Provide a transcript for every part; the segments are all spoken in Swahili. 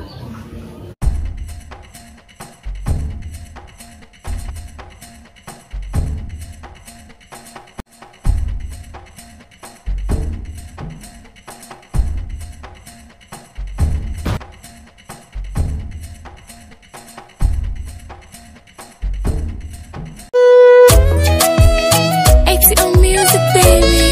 XO Music, baby.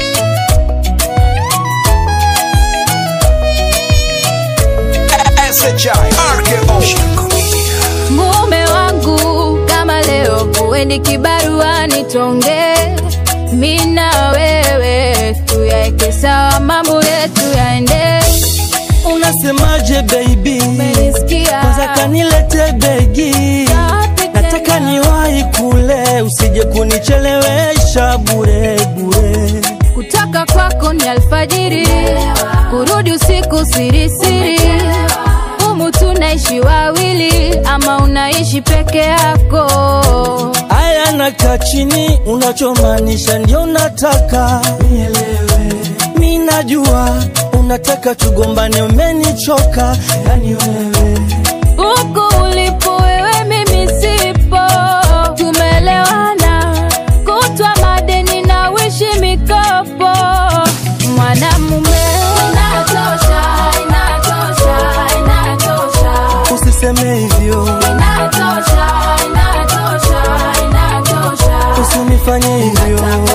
SHI RKO mume wangu kama leo kuendi kibaruani tonge mina wewe tuyaeke sawa mambo yetu yaende Unasemaje baby? Umenisikia? Kwanza kanilete begi, nataka niwahi kule, usije kunichelewesha bure bure. kutoka kwako ni alfajiri kurudi usiku sirisiri humu tunaishi wawili ama unaishi peke yako Aya, nakaa chini, unachomaanisha ndio nataka nielewe. Mi najua unataka tugombane, umenichoka yani wewe huku ulipo wewe mimi sipo tumelewana kutwa madeni na wishi mikopo mwanamume inatosha inatosha inatosha usiseme hivyo, inatosha inatosha inatosha usinifanye hivyo.